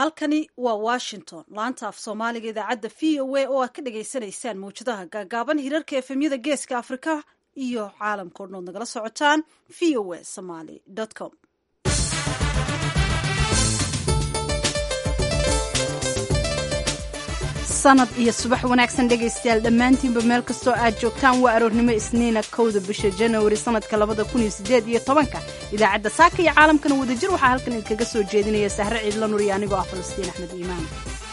halkani waa washington laanta af soomaaliga idaacadda v o a oo aad ka dhagaysanaysaan mawjadaha gaagaaban hirarka efemyada geeska afrika iyo caalamka o dhan ood nagala socotaan v o a somaly com sanad iyo subax wanaagsan dhegaystayaal dhammaantiinba meel kastoo aad joogtaan waa aroornimo isniina kowda bisha janawari sanadka labada kun iyo sideed iyo tobanka idaacadda saaka iyo caalamkana wadajir waxaa halkan idinkaga soo jeedinaya sahre ciidla nur iyo anigoo ah falastiin axmed iimaan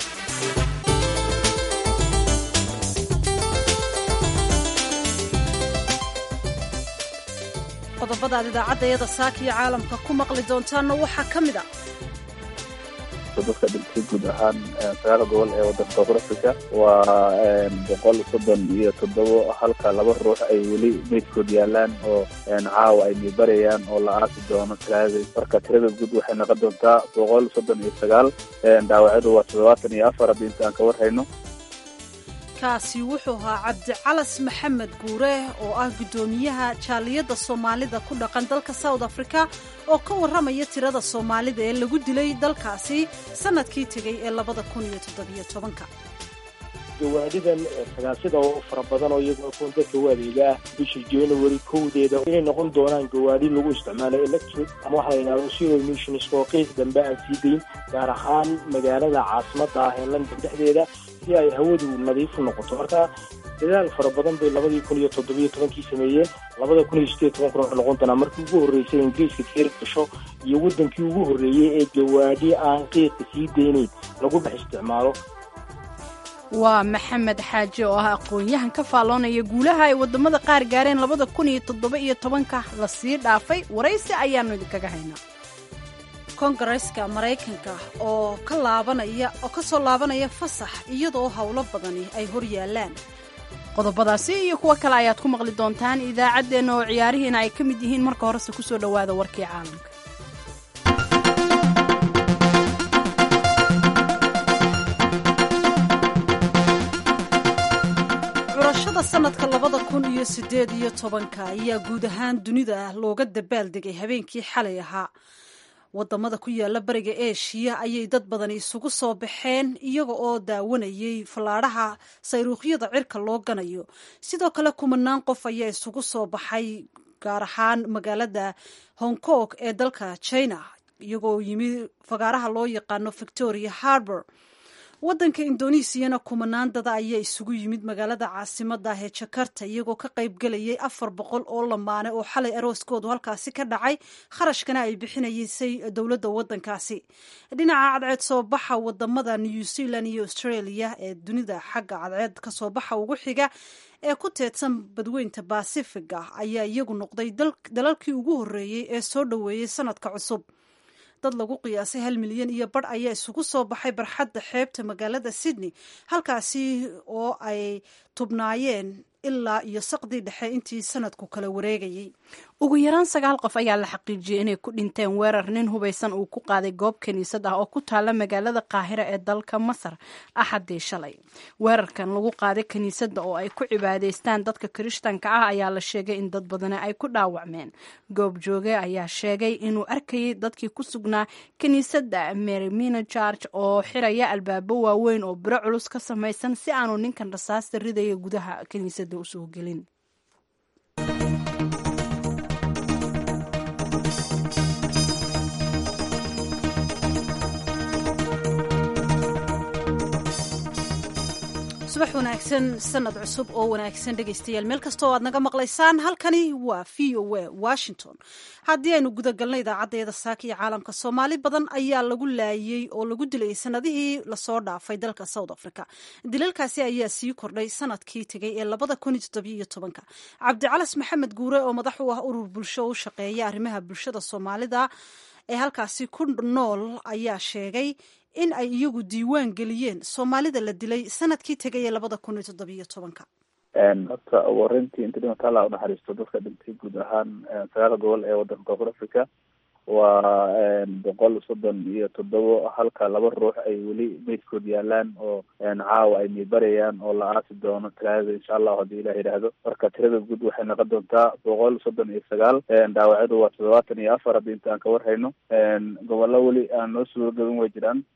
qodobada aad idaacadda iyada saaka iyo caalamka ku maqli doontaanna waxaa ka mid a dadka dhintay guud ahaan sagaal gobol ee waddanka koonfur africa waa boqol soddon iyo toddobo halka laba ruux ay weli meydkood yaalaan oo caawa ay miibarayaan oo la aasi doono talaadii marka tirada guud waxay noqon doontaa boqol soddon iyo sagaal dhaawacyadu waa toddobaatan iyo afar haddii inta aan ka warhayno kaasi wuxuu ahaa cabdicalas maxamed guure oo ah guddoomiyaha jaaliyadda soomaalida ku dhaqan dalka south africa oo ka warramaya tirada soomaalida ee lagu dilay dalkaasi sanadkii tegay ee labada kun iyo toddobiyo tobanka gawaadhidan sagaasida oo fara badan oo iyagoo kuwan dadka u adeegaa bisha january kowdeeda inay noqon doonaan gawaadhi lagu isticmaalo electric ama waxa la yidhahdo zero emissions oo qiis dambe aan sii dayn gaar ahaan magaalada caasimadda ah ee london dhexdeeda si ay hawadu nadiifu noqoto marka dadaal fara badan bay labadii kun iyo toddobiyo tobankii sameeyeen labada kun iyo sideed tobankuna waxay noqon doonaa markii ugu horreysay ingiriiska keer gasho iyo waddankii ugu horreeyey ee gawaadhi aan qiiqa sii daynayn lagu dhex isticmaalo waa maxamed xaaji oo ah aqoon-yahan ka faalloonaya guulaha ay waddamada qaar gaareen labada kun iyo toddoba iyo tobanka la sii dhaafay waraysi ayaannu idinkaga haynaa kongareska maraykanka oo ka laabanaya oo ka soo laabanaya fasax iyadoo howlo badani ay hor yaallaan qodobadaasi iyo kuwo kale ayaad ku maqli doontaan idaacaddeenna oo ciyaarihiina ay ka mid yihiin marka horese ku soo dhowaada warkii caalamka curashada sanadka labada kun iyo sideed iyo tobanka ayaa guud ahaan dunida looga dabaaldegay habeenkii xalay ahaa wadamada ku yaala bariga eshiya ayay dad badani isugu soo baxeen iyaga oo daawanayay fallaadhaha sayruuqyada cirka loo ganayo sidoo kale kumanaan qof ayaa isugu soo baxay gaar ahaan magaalada hong kong ee dalka china iyagoo yimi fagaaraha loo yaqaano victoria harbor waddanka indoneesiyana kumanaan dada ayaa isugu yimid magaalada caasimada ah ee jakarta iyagoo ka qaybgelayay afar boqol oo lamaane oo xalay arooskoodu halkaasi ka dhacay kharashkana ay bixinaysay dowladda waddankaasi dhinaca cadceed soo baxa wadamada new zealand iyo australia ee dunida xagga cadceed kasoo baxa ugu xiga ee ku teedsan badweynta basifiga ayaa iyagu noqday dalalkii ugu horreeyey ee soo dhoweeyey sanadka cusub dad lagu qiyaasay hal milyan iyo badh ayaa isugu soo baxay barxadda xeebta magaalada sydney halkaasi oo ay tubnaayeen ilaa iyo saqdii dhexe intii sanadku kala wareegayay ugu yaraan sagaal qof ayaa la xaqiijiyey inay ku dhinteen weerar nin hubaysan uu ku qaaday goob kiniisad ah oo ku taala magaalada qaahira ee dalka masar axadii shalay weerarkan lagu qaaday kiniisadda oo ay ku cibaadaystaan dadka kirishtanka ah ayaa la sheegay in dad badani ay ku dhaawacmeen goob jooge ayaa sheegay inuu arkayay dadkii ku sugnaa kiniisadda merimina george oo xiraya albaabo waaweyn oo biro culus ka samaysan si aanu ninkan rasaasta ridaya gudaha kiniisadda usoo gelin subax wanaagsan sanad cusub oo wanaagsan dhegaystayaal meel kastoo aad naga maqlaysaan halkani waa v o a washington haddii aynu gudagalna idaacaddeeda saaka iyo caalamka soomaali badan ayaa lagu laayey oo lagu dilayay sanadihii lasoo dhaafay dalka south africa dilalkaasi ayaa sii kordhay sanadkii tegay ee labada kun iyo toddobiyo tobanka cabdicalas maxamed guure oo madax u ah urur bulsho u shaqeeya arrimaha bulshada soomaalida ee halkaasi ku nool ayaa sheegay in ay iyagu diiwaan geliyeen soomaalida la dilay sanadkii tegay ee labada kun iyo toddobiyo tobanka horta ugu horeyntii inta dhimata alla unaxariisto dadka dhintay guud ahaan sagaal gobol ee waddanka koonfur africa waa boqol soddon iyo toddobo halka laba ruux ay weli meydkood yaalaan oo caawa ay miibarayaan oo la aasi doono talaadada insha allahu haddii ilah yidhaahdo marka tirada guud waxay noqon doontaa boqol soddon iyo sagaal dhaawacyadu waa toddobaatan iyo afar haddii inta aan ka warhayno gobollo weli aan noo suuro gaban way jiraan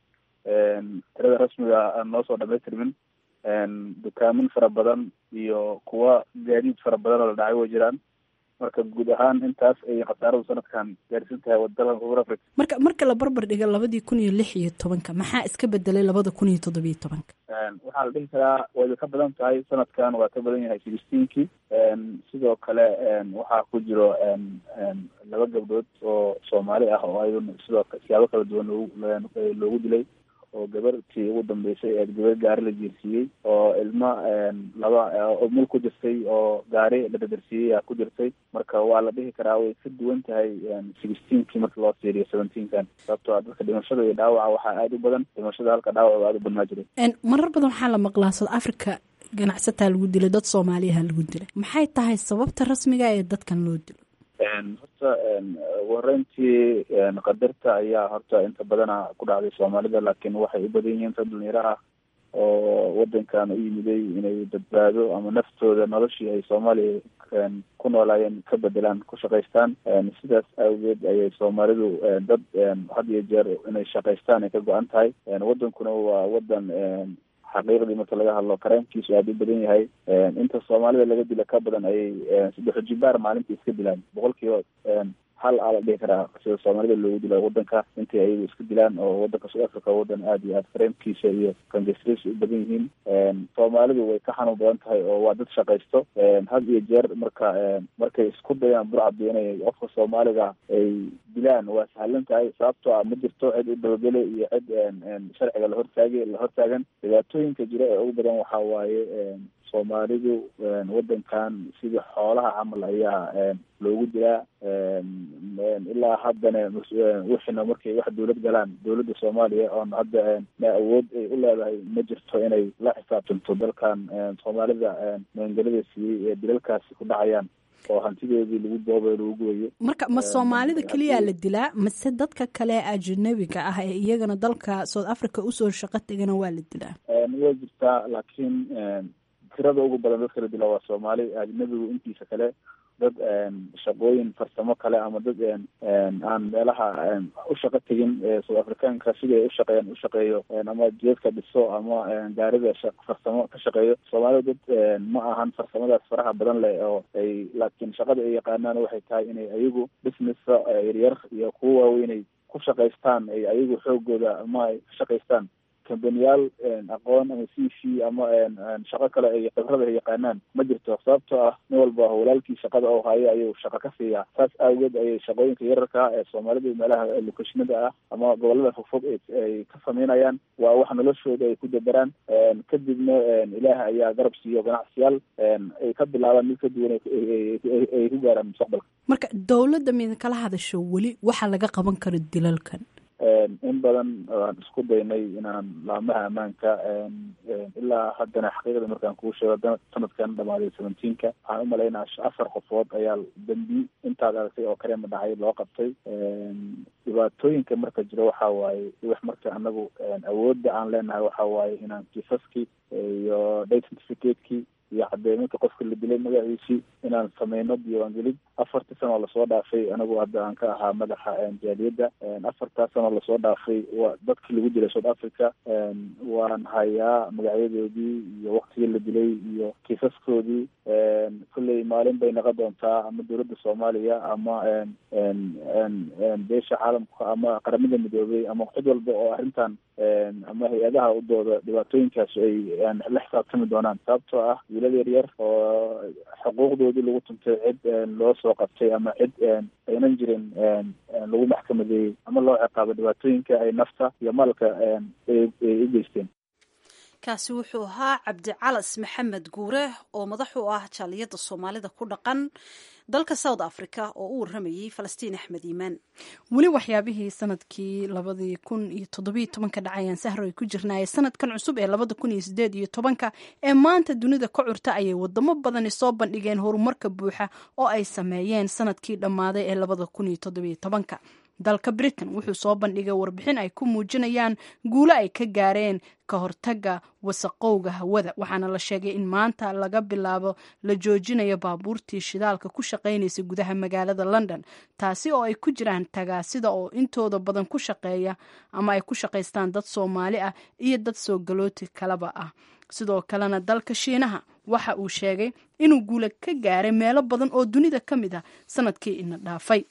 tirada rasmiga aan noo soo dhamaystirmin dukaamin fara badan iyo kuwa gaadiid fara badan oo la dhacay way jiraan marka guud ahaan intaas ay khasaaradu sanadkan gaarsiin tahay waddadan koonfur africa marka marka la barbar dhigo labadii kun iyo lix iyo tobanka maxaa iska bedelay labada kun iyo toddobiyo tobanka waxaa la dhihi karaa wayba ka badan tahay sanadkan waa ka badan yahay sixteenkii sidoo kale waxaa ku jiro laba gabdhood oo soomaali ah oo ayaduna sidoo siyaabo kala duwan loogu loogu dilay oo gabartii ugu dambeysay ee gabar gaari la jiirsiiyey oo ilma laba oo mul ku jirtay oo gaari la dadarsiiyey aa ku jirtay marka waa la dhihi karaa way ka duwan tahay sixteenkii marka loo fiiriyo seventeenkan sababtoo a dadka dhimashada iyo dhaawaca waxaa aada u badan dhimashada halka dhaawaca aada u badnaa jiray marar badan waxaa la maqlaa south africa ganacsataa lagu dilay dad soomaaliyaha lagu dilay maxay tahay sababta rasmiga ee dadkan loo dilo horta wareyntii qadarta ayaa horta inta badana ku dhacday soomaalida laakiin waxay u badan yihiin dad dhalinyaro ah oo wadankan u yimiday inay badbaado ama naftooda noloshii ay soomaaliya ku noolaayeen ka bedelaan ku shaqaystaan sidaas awgeed ayay soomaalidu dad had iyo jeer inay shaqaystaan ay ka go-an tahay wadankuna waa wadan xaqiiqdii marka laga hadlo karaamkiisu aada u badan yahay inta soomaalida laga dila ka badan ayay saddex jibaar maalintii iska dilaan boqol kiiba hal aa la dhihi karaa sida soomaalida loogu dila wadanka intay ayagu iska dilaan oo wadanka south africa wadan aada iyo aada kareemkiisa iyo kangasriisa u badan yihiin soomaalidu way ka xanuun badan tahay oo waa dad shaqaysto had iyo jeer marka markay isku dayaan burcadi inay qofka soomaaliga ay dilaan waa sahlan tahay sababtoo ah ma jirto cid u dabagele iyo cid sharciga lahortaagay la hortaagan dhibaatooyinka jira ee ugu badan waxaa waaye soomaalidu wadankan sidii xoolaha camal ayaa loogu dilaa ilaa haddana wixina markay wax dawlad galaan dawladda soomaaliya oon hadda na awood ay u leedahay ma jirto inay la xisaabtanto dalkan soomaalida magangelada siiyey ee dilalkaasi ku dhacayaan oo hantidoodii lagu boobayo lagu gubayo marka ma soomaalida keliyaa la dilaa mase dadka kale ajnabiga ah ee iyagana dalka south africa usoo shaqo tegana waa la dilaa way jirtaa laakiin tirada ugu badan dadka la dila waa soomaali ajnabigu intiisa kale dad shaqooyin farsamo kale ama dad aan meelaha u shaqo tegin south africaanka sidii ay ushaqeeyaan ushaqeeyo ama jeedka dhiso ama gaarida farsamo ka shaqeeyo soomaalida dad ma ahan farsamadaas faraha badan leh oo ay laakiin shaqada ay yaqaanaan waxay tahay inay ayagu businessa yaryar iyo kuwa waaweynay ku shaqaystaan ay ayagu xoogooda ama ay ka shaqaystaan kambaniyaal aqoon ama c c ama shaqo kale ay khibrada ay yaqaanaan ma jirto sababtoo ah nin walba walaalkii shaqada oo hayo ayuu shaqo ka siiyaa saas awgeed ayay shaqooyinka yararka ee soomaalida meelaha lokeshinada ah ama gobolada fogfog ay ka sameynayaan waa wax noloshooda ay ku daberaan kadibna ilaah ayaa garab siiyo ganacsiyaal ay ka bilaabaan mid ka duwan ay ku gaaraan mustaqbalka marka dowladda mid kala hadasho weli waxaa laga qaban karo dilalkan in badan waan isku daynay inaan laamaha ammaanka ilaa haddana xaqiiqda markaan kuu sheego sanadkan dhamaaday seventeenka waxaan umalaynaa afar qofood ayaa dambi intaad aragtay oo kalema dhacay loo qabtay dhibaatooyinka marka jiro waxa waaye wax marka anagu awoodda aan leenahay waxa waaye inaan kiisaskii iyo date certificate-kii iyo cadeyminka qofka la dilay magaciisii inaan sameyno diiwaangelid afartii sano oo lasoo dhaafay anigu hadda aan ka ahaa madaxa jaaliyadda afartaa sano lasoo dhaafay wa dadkii lagu dilay south africa waan hayaa magacyadoodii iyo waktigii la dilay iyo kiisaskoodii kolley maalin bay naqon doontaa ama dowladda soomaaliya ama beesha caalamka ama qaramada midoobay ama cid walba oo arrintan ama hay-adaha udooda dhibaatooyinkaas ay la xisaabtami doonaan sababtoo ah wiilal yar yar oo xuquuqdoodii lagu tuntay cid loo soo qabtay ama cid aynan jirin lagu maxkamadeeyey ama loo ciqaabo dhibaatooyinka ay nafta iyo maalka ay u geysteen kaasi wuxuu ahaa cabdicalas maxamed guure oo madax u ah jaaliyadda soomaalida ku dhaqan dalka south africa oo u waramayey falastiin axmed iimaan weli waxyaabihii sanadkii labadii kun iyo toddobiyo tobanka dhacayaan sahro ay ku jirnaayee sanadkan cusub ee labada kun iyo sideed iyo tobanka ee maanta dunida ka curta ayay wadamo badani soo bandhigeen horumarka buuxa oo ay sameeyeen sanadkii dhammaaday ee labada kun iyo toddobiyo tobanka dalka britain wuxuu soo bandhigay warbixin ay ku muujinayaan guulo ay ka gaareen ka hortaga wasaqowga hawada waxaana la sheegay in maanta laga bilaabo la joojinayo baabuurtii shidaalka ku shaqaynaysa gudaha magaalada london taasi oo ay ku jiraan tagaasida oo intooda badan ku shaqeeya ama ay ku shaqaystaan dad soomaali ah iyo dad soo galooti kalaba ah sidoo kalena dalka shiinaha waxa uu sheegay inuu guula ka gaaray meelo badan oo dunida ka mid ah sanadkii ina dhaafay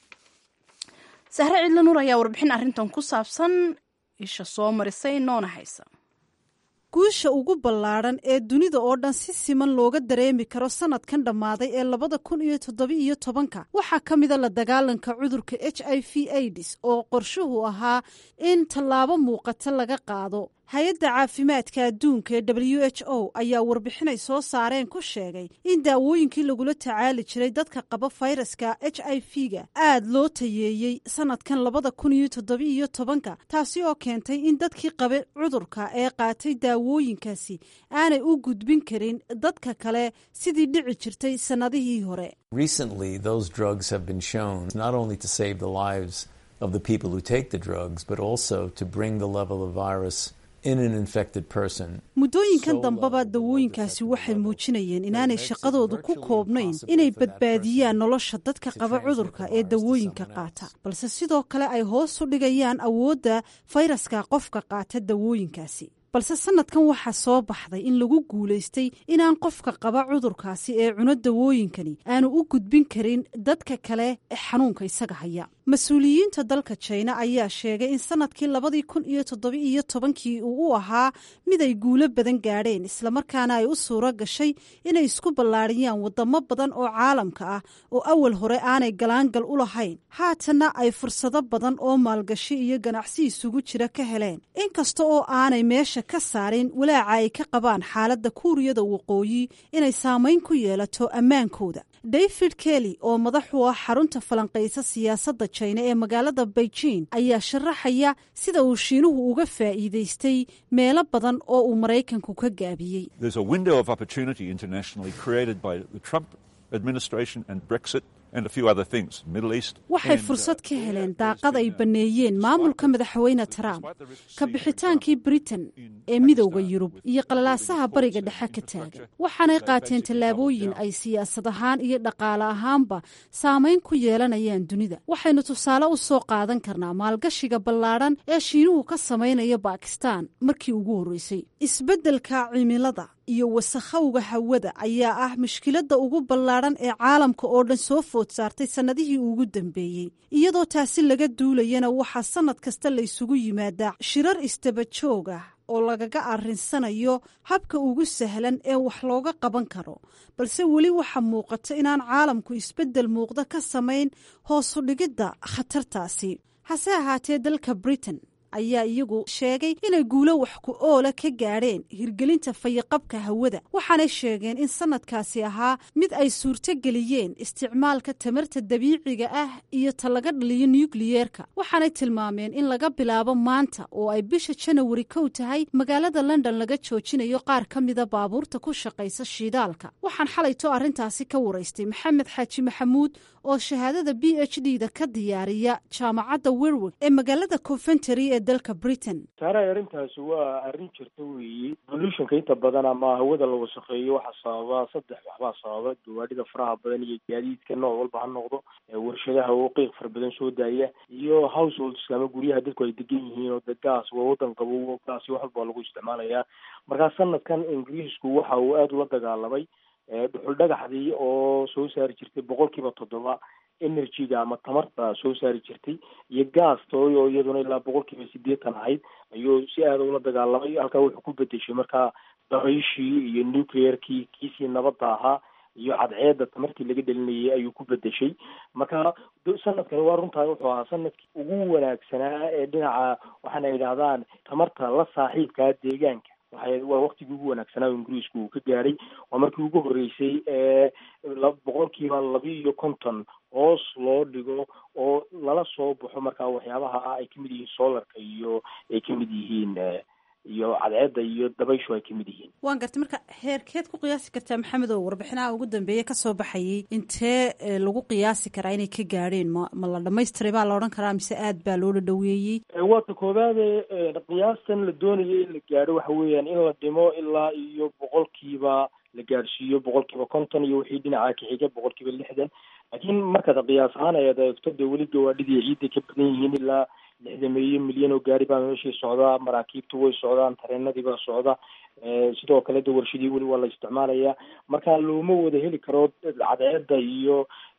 sahre cidla nuur ayaa warbixin arrintan ku saabsan isha soo marisay noona haysa guusha ugu ballaadhan ee dunida oo dhan si siman looga dareemi karo sanadkan dhammaaday ee labada kun iyo toddoba-iyo tobanka waxaa ka mida la dagaalanka cudurka h i v aids oo qorshuhu ahaa in tallaabo muuqata laga qaado hay-adda caafimaadka adduunka ee w h o ayaa warbixinay soo saareen ku sheegay in daawooyinkii lagula tacaali jiray dadka qaba fayraska h i v-ga aad loo tayeeyey sanadkan labada kun iyo toddoba-iyo tobanka taasi oo keentay in dadkii qaba cudurka ee qaatay daawooyinkaasi aanay u gudbin karin dadka kale sidii dhici jirtay sannadihii hore Recently, those drugs have been shown not only to save the lives of the people who take the drugs, but also to bring the level of virus in an infected person. muddooyinkan dambeba dawooyinkaasi waxay muujinayeen inaanay shaqadoodu ku koobnayn inay badbaadiyaan nolosha dadka qaba cudurka ee dawooyinka qaata balse sidoo kale ay hoos u dhigayaan awoodda fayraska qofka qaata dawooyinkaasi balse sanadkan waxaa soo baxday in lagu guulaystay inaan qofka qaba cudurkaasi ee cuno dawooyinkani aanu u gudbin karin dadka kale ee xanuunka isaga haya mas-uuliyiinta dalka jina ayaa sheegay in sanadkii labadii kun iyo toddoba-iyo tobankii uu u ahaa mid ay guulo badan gaadheen islamarkaana ay u suuro gashay inay isku ballaadhiyaan wadamo badan oo caalamka ah oo awal hore aanay galaangal u lahayn haatanna ay fursado badan oo maalgashi iyo ganacsi isugu jira ka heleen inkasta oo aanay meesha ka saarin walaaca ay ka qabaan xaaladda kuuriyada waqooyi inay saamayn ku yeelato ammaankooda david kelly oo madax u ah xarunta falanqaysa siyaasadda jina ee magaalada beijing ayaa sharaxaya sida uu shiinuhu uga faa'iidaystay meelo badan oo uu maraykanku ka gaabiyey There's a window of opportunity internationally created by the Trump administration and Brexit and a few other things, Middle East. waxay and, uh, fursad ka heleen daaqad ay banneeyeen maamulka madaxweyne trump ka bixitaankii britain ee midowda yurub iyo qalalaasaha bariga dhexe ka taagan waxaanay qaateen tallaabooyin ay siyaasad ahaan iyo dhaqaale ahaanba saamayn ku yeelanayaan dunida waxaynu tusaale u soo qaadan karnaa maalgashiga ballaadhan ee shiinuhu ka samaynayo bakistan markii ugu horreysay isbeddelka cimilada iyo wasakhowga hawada ayaa ah mushkiladda ugu ballaadhan ee caalamka oo dhan soo food saartay sannadihii ugu dambeeyey iyadoo taasi laga duulayana waxaa sannad kasta la isugu yimaadaa shirar istaba joog ah oo lagaga arrinsanayo habka ugu sahlan ee wax looga qaban karo balse weli waxaa muuqata inaan caalamku isbeddel muuqda ka samayn hoosu dhigidda khatartaasi hase ahaatee dalka britain ayaa iyagu sheegay inay guulo wax ku oola ka gaadheen hirgelinta fayaqabka hawada waxaanay sheegeen in sanadkaasi ahaa mid ay suurto geliyeen isticmaalka tamarta dabiiciga ah iyo ta laga dhaliyo nukliyeerka waxaanay tilmaameen in laga bilaabo maanta oo ay bisha janawari kow tahay magaalada london laga joojinayo qaar ka mida baabuurta ku shaqaysa shiidaalka waxaan xalayto arrintaasi ka waraystay maxamed xaaji maxamuud oo shahaadada b h d da ka diyaariya jaamacadda werwig ee magaalada coventry ee dalka britain saaray arrintaasi waa arrin jirta weeye pollutionka inta badan ama hawada la wasakheeyo waxaa sababa saddex waxbaa sababa gawaadhida faraha badan iyo gaadiidka nooc walba ha noqdo warshadaha oo qiiq fara badan soo daaya iyo households ama guryaha dadku ay degan yihiin oo de gaas waa wadan qabow gaas wax walba lagu isticmaalayaa markaa sanadkan ingiriisku waxa uu aada ula dagaalamay dhuxul dhagaxdii oo soo saari jirtay boqol kiiba toddoba energyga ama tamarta soo saari jirtay iyo gaastooy oo iyaduna ilaa boqol kiiba sideetan ahayd ayuu si aada ula dagaalamay halkaa wuxuu ku bedeshay markaa dabayshii iyo nuclearkii kiisii nabadda ahaa iyo cadceedda tamartii laga dhelinayay ayuu ku bedeshay marka sanadkani waa runtaa wuxuu ahaa sanadkii ugu wanaagsanaa ee dhinaca waxaana yidhahdaan tamarta la saaxiibkaa deegaanka waxay waa waktigii ugu wanaagsanaa oo ingiriisku uu ka gaadhay waa markii ugu horreysay ee boqolkiiba labi iyo konton hoos loo dhigo oo lala soo baxo markaa waxyaabaha ah ay kamid yihiin solarka iyo ay kamid yihiin iyo cadceedda iyo dabayshu ay kamid yihiin waan gartay marka heerkeed ku qiyaasi kartaa maxamed oo warbixinaha ugu dambeeye kasoo baxayay intee lagu qiyaasi karaa inay ka gaadheen ma ma la dhamaystiray baa la odhan karaa mise aad baa loo dhadhaweeyey waata koobaade qiyaastan la doonayo in la gaadho waxa weeyaan in la dhimo ilaa iyo boqolkiiba la gaadhsiiyo boqolkiiba konton iyo wixii dhinaca ka xiga boqolkiiba lixdan laakiin markaad qiyaas ahaan ayaad eegto dee weli gawaadhidii ciidday ka badan yihiin ilaa lixdameeyo milyan oo gaari baa meeshii socdaa maraakiibtu way socdaan tareenadii baa socda sidoo kale de warshadii weli waa la isticmaalayaa marka looma wada heli karo cadceedda iyo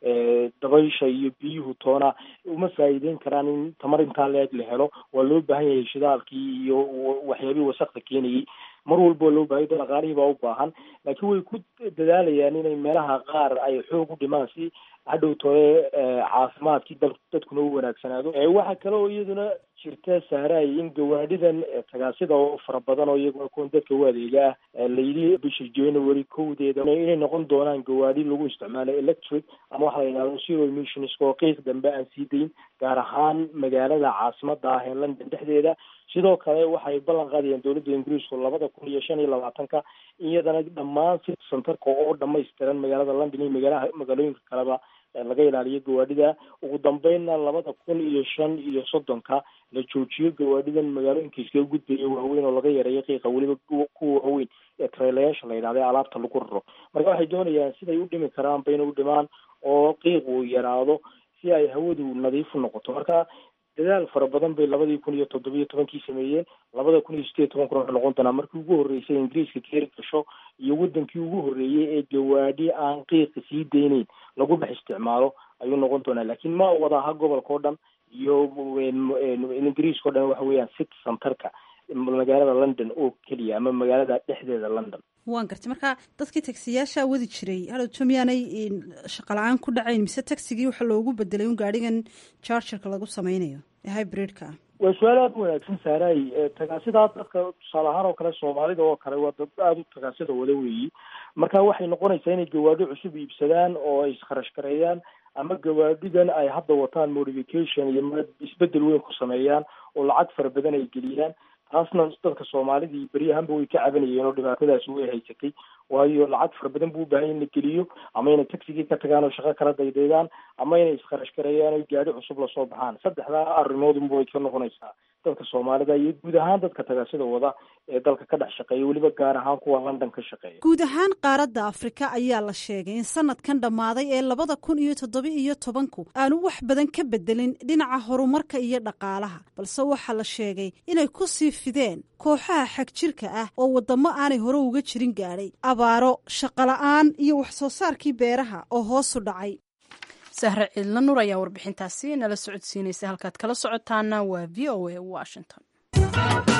dabaysha iyo biyuhu toona uma faa'iideyn karaan in tamar intaa leeg la helo waa loo baahan yahay shidaalkii iyo waxyaabihii wasakda keenayay mar walba waa loo bahay dhaqaalihii baa u baahan laakiin way ku dadaalayaan inay meelaha qaar ay xoog u dhimaan si hadhow tore caafimaadkii dal dadkuna u wanaagsanaado waxaa kale oo iyaduna jirta sahraay in gawaadhidan tagaasida oo fara badan oo iyaguna kuwan dadka u adeega ah layidhi bisha january kowdeeda inay noqon doonaan gawaadhi lagu isticmaalo electric ama waxa la yidhahdo zero emissions oo qiiq dambe aan sii dayn gaar ahaan magaalada caasimada ah ee london dhexdeeda sidoo kale waxay ballan qaadayaan dowladda ingiriisku labada kun iyo shan iyo labaatanka iyadana dhammaan city centerka oo dhamaystiran magaalada london iyo magaalaha magaalooyinka kaleba laga ilaaliyo gawaadhida ugu dambeynna labada kun iyo shan iyo soddonka la joojiyo gawaadhidan magaalooyinka iskaga gudbaya waaweyn oo laga yareeyo qiiqa weliba kuwa waaweyn ee trailayaasha la yidhahda alaabta lagu raro marka waxay doonayaan siday u dhimi karaan bayna u dhimaan oo qiiq uu yaraado si ay hawadu nadiif u noqoto marka dadaal fara badan bay labadii kun iyo toddobiyo tobankii sameeyeen labada kun iyo sideed tobankuna wuxuu noqon doonaa markii ugu horreysay ingiriiska keeri gasho iyo wadankii ugu horreeyey ee gawaadhi aan qiiqa sii deyneyn lagu dhex isticmaalo ayuu noqon doonaa laakiin ma wada aha gobolka o dhan iyo ingiriiska o dhan waxa weeyaan city centerka magaalada london oo keliya ama magaalada dhexdeeda london waan gartay marka dadkii tagsiyaasha wadi jiray hadhowto miyaanay shaqala-aan ku dhacayn mise tagsigii waxa loogu bedelay un gaadhigan chargerka lagu sameynayo ee hybridka ah waa su-aal aada u wanaagsan saaray tagaasidaa dadka tusaale ahaan oo kale soomaalida oo kale waa dad aada u tagaasida wada weeyi marka waxay noqonaysaa inay gawaadhi cusub iibsadaan oo ay iskharash gareeyaan ama gawaadhidan ay hadda wataan modification iyo isbedel weyn ku sameeyaan oo lacag fara badan ay geliyaan taasna dadka soomaalidii beryahanba way ka cabanayeen oo dhibaatadaasi way haysatay waayo lacag fara badan buu ubaahan in la geliyo ama inay tagsigii ka tagaan oo shaqo kala daydaydaan ama inay iskharash gareeyaan o gaadhi cusub lasoo baxaan saddexdaa arrimoodunba way ka noqonaysaa dadka soomaalida iyo guud ahaan dadka tagaasida wada ee dalka ka dhex shaqeeya weliba gaar ahaan kuwa london ka shaqeeya guud ahaan qaaradda afrika ayaa la sheegay in sanadkan dhammaaday ee labada kun iyo toddoba iyo tobanku aanu wax badan ka bedelin dhinaca horumarka iyo dhaqaalaha balse waxaa la sheegay inay ku sii fideen kooxaha xag jirka ah oo waddamo aanay hore uga jirin gaadhay abaaro shaqola'aan iyo wax soo saarkii beeraha oo hoosu dhacay sahre ciidla nur ayaa warbixintaasi nala socodsiinaysa halkaad kala socotaana waa v o a washington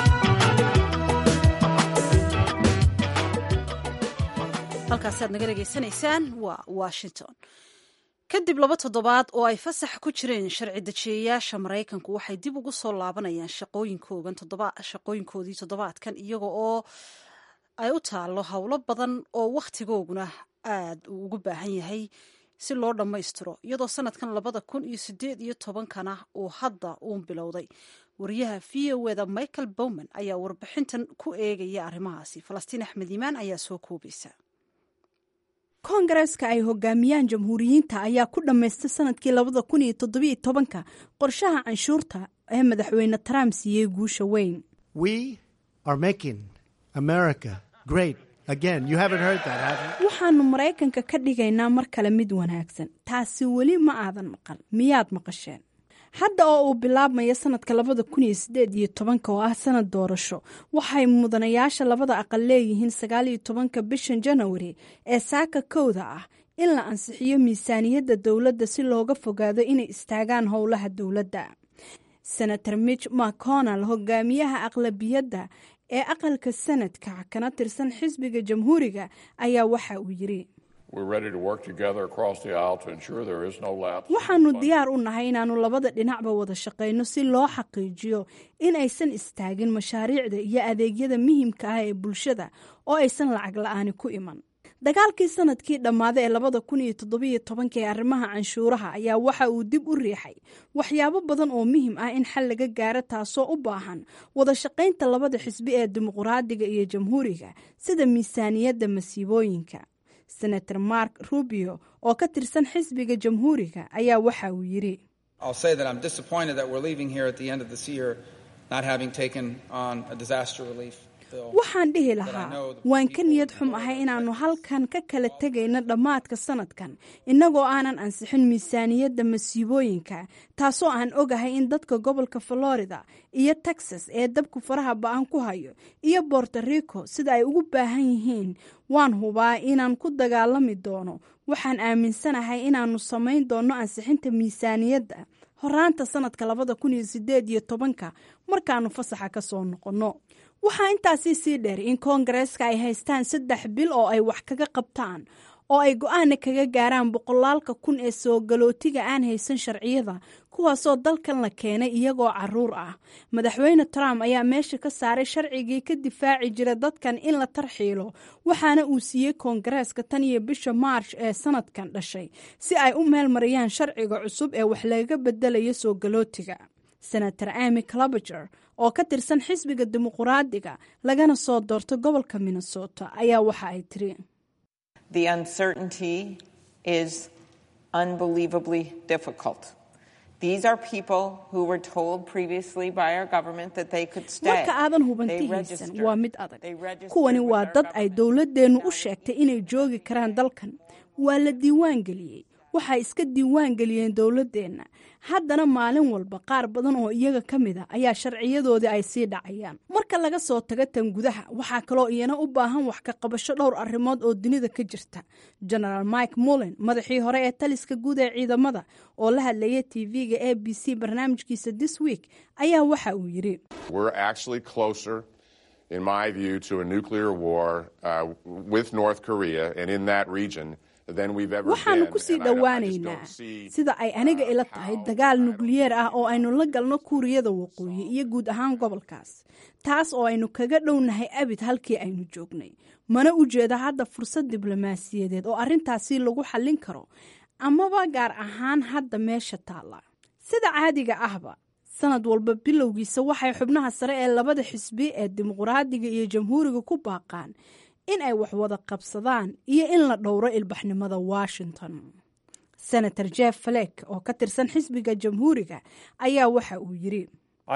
halkaasi aad naga dhegaysanaysaan waa washington kadib laba toddobaad oo ay fasax ku jireen sharci dejiyayaasha maraykanku waxay dib ugu soo laabanayaan shaqooyinkoogan shaqooyinkoodii toddobaadkan iyaga oo ay u taallo howlo badan oo wakhtigooguna aada uu ugu baahan yahay si loo dhammaystiro iyadoo sanadkan labada kun iyo sideed iyo tobankana uu hadda uun bilowday wariyaha v o eda michael bowman ayaa warbixintan ku eegaya arrimahaasi falastiin axmed iimaan ayaa soo koobaysa koongareeska ay hogaamiyaan jamhuuriyiinta ayaa ku dhammaystay sanadkii labada kun iyo toddobiyo tobanka qorshaha canshuurta ee madaxweyne trump siiyey guusha weyn waxaanu maraykanka ka dhigaynaa mar kale mid wanaagsan taasi weli ma aadan maqal miyaad maqasheen hadda oo uu bilaabmaya sanadka labada kun iyo sideed iyo tobanka oo ah sanad doorasho waxay mudanayaasha labada aqal leeyihiin sagaal iyo tobanka bishan janawari ee saaka kowda ah in la ansixiyo miisaaniyadda dowladda si looga fogaado inay istaagaan howlaha dowladda senator mitch mcconnell hogaamiyaha aqlabiyadda ee aqalka sanadka kana tirsan xisbiga jamhuuriga ayaa waxa uu yiri waxaanu diyaar u nahay inaannu labada dhinacba wada shaqayno si loo xaqiijiyo in aysan istaagin mashaariicda iyo adeegyada muhiimka ah ee bulshada oo aysan lacag la-aani ku iman dagaalkii sanadkii dhammaaday ee labada kun iyo toddobiyo tobanka ee arrimaha canshuuraha ayaa waxa uu dib u riixay waxyaabo badan oo muhim ah in xal laga gaaro taasoo u baahan wada shaqaynta labada xisbi ee dimuqraadiga iyo jamhuuriga sida miisaaniyadda masiibooyinka senator mark rubio oo ka tirsan xisbiga jamhuuriga ayaa waxa uu yidhi waxaan dhihi lahaa waan ka niyad xum ahay inaannu halkan ka kala tegayno dhammaadka sanadkan innagoo aanan ansixin miisaaniyadda masiibooyinka taasoo aan ogahay in dadka gobolka florida iyo texas ee dabku faraha ba-an ku hayo iyo borto rico sida ay ugu baahan yihiin waan hubaa inaan ku dagaalami doono waxaan aaminsanahay inaannu samayn doonno ansixinta miisaaniyadda horaanta sanadka labada kun iyo sideed iyo tobanka markaannu fasaxa ka soo noqonno waxaa intaasii sii dheer in koongareeska ay haystaan saddex bil oo ay wax kaga qabtaan oo ay go-aana kaga gaaraan boqolaalka kun ee soo galootiga aan haysan sharciyada kuwaasoo dalkan la keenay iyagoo caruur ah madaxweyne trump ayaa meesha ka saaray sharcigii ka difaaci jira dadkan in la tarxiilo waxaana uu siiyey koongareeska tan iyo bisha maarch ee sanadkan dhashay si ay u meel mariyaan sharciga cusub ee wax lagaga bedelayo soo galootiga senator amy clabager oo ka tirsan xisbiga dimuqraadiga lagana soo doorto gobolka minnesota ayaa waxa ay tiri The uncertainty is unbelievably difficult. These are people who were told previously by our government that they could stay. marka aadan hubantihaysan waa mid adag kuwani waa dad ay dowladeennu u sheegtay inay joogi karaan dalkan waa la diiwaan geliyey waxay iska diiwaan geliyeen dowladeenna haddana maalin walba qaar badan oo iyaga ka mid a ayaa sharciyadoodii ay sii dhacayaan marka laga soo tago tan gudaha waxaa kaloo iyana u baahan wax ka qabasho dhowr arrimood oo dunida ka jirta genaraal mike mullen madaxii hore ee taliska guud ee ciidamada oo la hadlayay tv-ga a b c barnaamijkiisa this week ayaa waxa uu yidhi in my view, to a nuclear war uh, with North Korea and in that region waxaannu ku sii dhowaanaynaa sida ay aniga ila tahay dagaal nukliyeer ah oo aynu la galno kuuriyada waqooyi iyo guud ahaan gobolkaas taas oo aynu kaga dhownahay abid halkii aynu joognay mana u jeeda hadda fursad diblomaasiyadeed oo arrintaasi lagu xallin karo amaba gaar ahaan hadda meesha taalla sida caadiga ahba sanad walba bilowgiisa waxay xubnaha sare ee labada xisbi ee dimuqraadiga iyo jamhuuriga ku baaqaan in ay wax wada qabsadaan iyo in la dhowro ilbaxnimada washington senator jeff flek oo ka tirsan xisbiga jamhuuriga ayaa waxa uu yidhi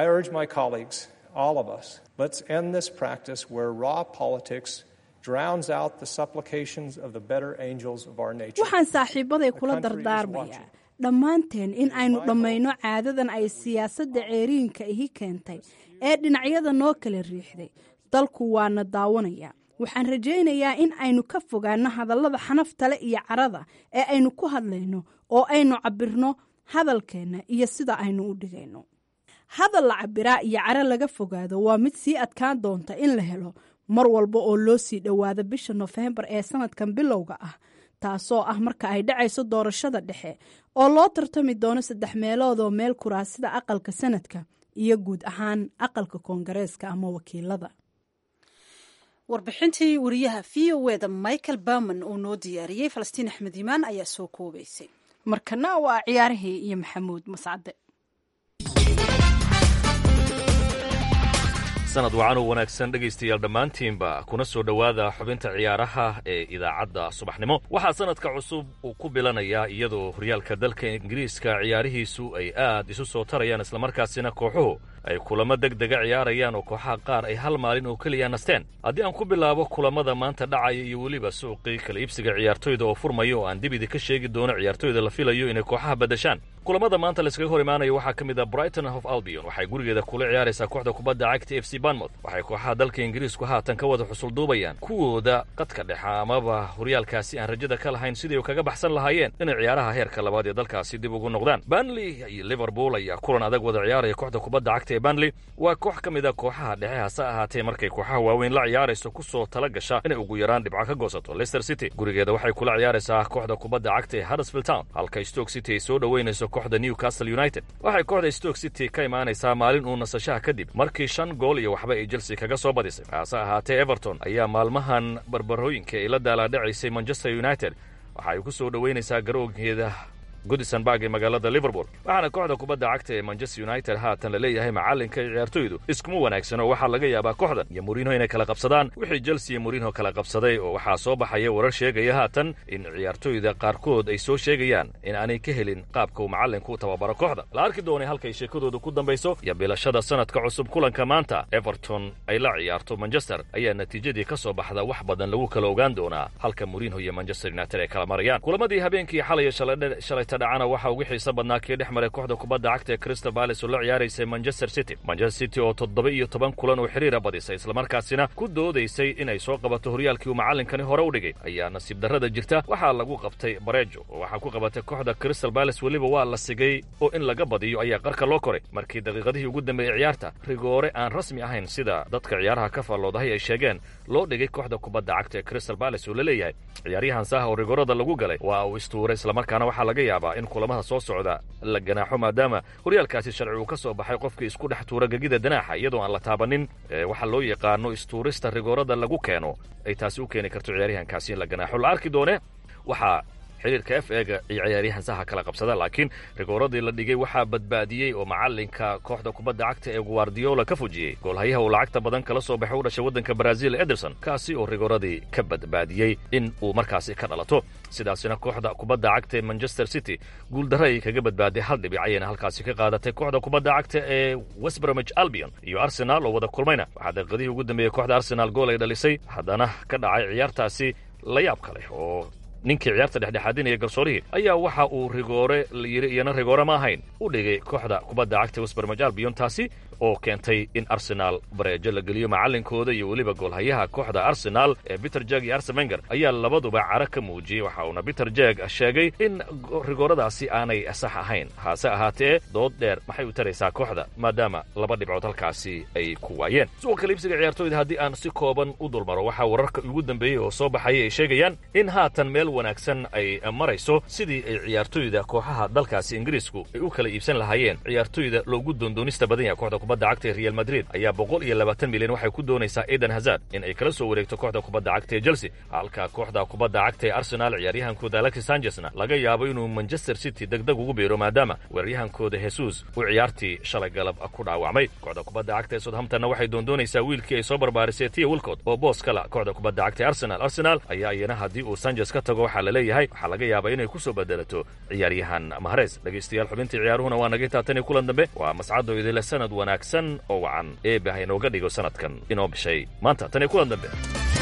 waxaan saaxiibaday kula dardaarmayaa dhammaanteen in aynu dhammayno caadadan ay siyaasadda ceeriinka ihi keentay ee dhinacyada noo kala riixday dalku waana daawanaya waxaan rajaynayaa in aynu ka fogaanno hadallada xanaftale iyo carada ee aynu ku hadlayno oo aynu cabbirno hadalkeenna iyo sida aynu u dhigayno hadal la cabbiraa iyo caro laga fogaado waa mid sii adkaan doonta in la helo mar walba oo loo sii dhowaado bisha nofembar ee sanadkan bilowga ah taasoo ah marka ay dhacayso doorashada dhexe oo loo tartami doono saddex meeloodoo meel kuraasida aqalka sanadka iyo guud ahaan aqalka koongareeska ama wakiilada warbixintii wariyaha v o eda michael berman uu noo diyaariyey falastiin axmed iimaan ayaa soo koobaysay markana waa ciyaarihii iyo maxamuud mascade sanad wacan oo wanaagsan dhegaystayaal dhammaantiinba kuna soo dhowaada xubinta ciyaaraha ee idaacadda subaxnimo waxaa sanadka cusub uu ku bilanayaa iyadoo horyaalka dalka ingiriiska ciyaarihiisu ay aad isu soo tarayaan islamarkaasina kooxuhu ay kulamo deg dega ciyaarayaan oo kooxaha qaar ay hal maalin oo keliya nasteen haddii aan ku bilaabo kulamada maanta dhacaya iyo weliba suuqii kala iibsiga ciyaartoyda oo furmaya oo aan dibidi ka sheegi doono ciyaartoyda la filayo inay kooxaha badashaan kulamada maanta layskaga hor imaanaya waxaa ka mid ah brighton of albion waxay gurigeeda kula ciyaaraysaa kooxda kubadda cagta f c banmouth waxay kooxaha dalka ingiriisku haatan ka wada xusulduubayaan kuwooda qadka dhexa amaba horyaalkaasi aan rajada ka lahayn sidii kaga baxsan lahaayeen inay ciyaaraha heerka labaad ee dalkaasi dib ugu noqdaan banley iyo liverpool ayaa kulan adag wada ciyaaraya kooxda kubadda cagta ee banley waa koox ka mid a kooxaha dhexe hase ahaatee markay kooxaha waaweyn la ciyaarayso ku soo tala gasha inay ugu yaraan dhibco ka goosato leicester city gurigeeda waxay kula ciyaaraysaa kooxda kubadda cagta ee huddersfield town halka stoke city ay soo dhoweynayso kooxda newcastle united waxay kooxda stoke city ka imaanaysaa maalin uu nasashaha kadib markii shan gool iyo waxba ay chelsea kaga soo badisay hase ahaatee everton ayaa maalmahan barbarooyinka ay la daalaadhacaysay manchester united waxa ay ku soo dhoweynaysaa garoonkeeda goodisonburg ee magaalada liverpool waxaana kooxda kubadda cagta ee manchester united haatan la leeyahay macallinka iyo ciyaartoydu iskuma wanaagsano waxaa laga yaabaa kooxdan iyo mourinho inay kala qabsadaan wixii chelsea iyo mourinho kala qabsaday oo waxaa soo baxaya warar sheegaya haatan in ciyaartoyda qaarkood ay soo sheegayaan in aanay ka helin qaabka uu macallinku u tababaro kooxda la arki doonay halkay sheekadoodu ku dambayso iyo bilashada sanadka cusub kulanka maanta everton ay la ciyaarto manchester ayaa natiijadii ka soo baxda wax badan lagu kala ogaan doonaa halka mourinho iyo manchester united ay kala marayaan kulamadii habeenkii xalay shalay dhacana waxaa ugu xiiso badnaa kii dhex maray kooxda kubadda cagta ee crystal palace oo la ciyaaraysay manchester city manchester city oo toddoba iyo toban kulan oo xiriira badisay islamarkaasina ku doodaysay inay soo qabato horyaalkii uu macallinkani hore u dhigay ayaa nasiib darrada jirta waxaa lagu qabtay bareejo oo waxaa ku qabatay kooxda crystal palace weliba waa la sigay oo in laga badiyo ayaa qarka loo koray markii daqiiqadihii ugu dambeeyey ciyaarta rigoore aan rasmi ahayn sida dadka ciyaaraha ka faalloodahay ay sheegeen loo dhigay kooxda kubadda cagta ee crystal palace oo la leeyahay ciyaaryahan saha oo rigoorada lagu galay waa uu istuuray islamarkaana waxaa laga yaabaa in kulamada soo socda la ganaaxo maadaama horyaalkaasi sharci uu ka soo baxay qofkii isku dhex tuura gegida danaaxa iyadoo aan la taabanin waxaa loo yaqaano istuurista rigoorada lagu keeno ay taasi u keeni karto ciyaaryahankaasi in la ganaaxo la arki doone waxaa xiriirka f ega iyo ciyaaryahan saha kala qabsada laakiin rigooradii la dhigay waxaa badbaadiyey oo macallinka kooxda kubadda cagta ee guardiola ka fujiyey goolhayaha uu lacagta badan kala soo baxay u dhashay waddanka brazil ederson kaasi oo rigooradii ka badbaadiyey in uu markaasi ka dhalato sidaasina kooxda kubadda cagta ee manchester city guuldarra ay kaga badbaaday hal dhibic ayayna halkaasi ka qaadatay kooxda kubadda cagta ee westbromich albion iyo arsenal oo wada kulmayna waxaa daqiiqadihii ugu dambeeyey kooxda arsenal gool ay dhalisay haddana ka dhacay ciyaartaasi la yaab ka leh oo ninkii ciyaarta dhexdhexaadinaya garsoorihii ayaa waxa uu rigoore layidhi iyana rigoore ma ahayn u dhigay kooxda kubadda cagta westbermaj albion taasi oo keentay in arsenaal bareejo la geliyo macallinkooda iyo weliba goolhayaha kooxda arsenaal ee peter jeg iyo arsemenger ayaa labaduba cara ka muujiyey waxa uuna peter jeg sheegay in rigooradaasi aanay sax ahayn hase ahaatee dood dheer maxay u taraysaa kooxda maadaama laba dhibcood halkaasi ay ku waayeen suuqa kaliibsiga ciyaartooyda haddii aan si kooban u dulmaro waxaa wararka ugu dambeeyey oo soo baxaya ay sheegayaan in haatan meel wanaagsan ay marayso sidii ay ciyaartooyda kooxaha dalkaasi ingiriisku ay u kala iibsan lahaayeen ciyaartooyda loogu doondoonista badan yahay kooxda kubadda cagta ee real madrid ayaa boqol iyo labaatan milyan waxay ku doonaysaa eden hazard in ay kala soo wareegto kooxda kubadda cagta ee chelsea halka kooxda kubadda cagta ee arsenal ciyaaryahankooda alexis sanchesna laga yaabo inuu manchester city degdeg ugu biiro maadaama weeraryahankooda jesus uu ciyaartii shalay galab ku dhaawacmay kooxda kubadda cagta ee southamptonna waxay doondoonaysaa wiilkii ay soo barbaarisay tia wilcott oo boos kala kooxda kubadda cagta ee arsenal arsenal ayaa iyana haddii uu sanchez ka tago waxaa la leeyahay waxaa laga yaabaa inay ku soo bedelato ciyaaryahan mahares dhegaystayaal xubintii ciyaaruhuna waa naga taataniyo kulan dambe waa mascado idile sanad wanaagsan oo wacan eebah inooga dhigo sanadkan inoo bishay maanta tan iyo kulan dambe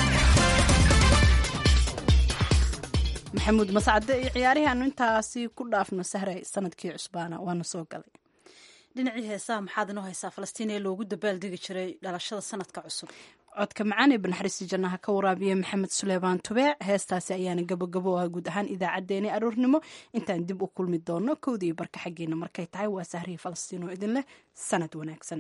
maxamuud mascade iyo ciyaarihaanu intaasi ku dhaafno sahray sanadkii cusbaana waana soo galay dhinacii heesaha maxaad inoo haysaa falastiin ee loogu dabaaldegi jiray dhalashada sanadka cusub codka macaan ee banaxariista jannaha ka waraabiya maxamed suleymaan tubeec heestaasi ayaana gabogabo ah guud ahaan idaacaddeenii aroornimo intaan dib u kulmi doono kowda iyo barka xaggeena markay tahay waa sahrihii falastiin oo idin leh sanad wanaagsan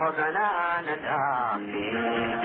ربنا ندافي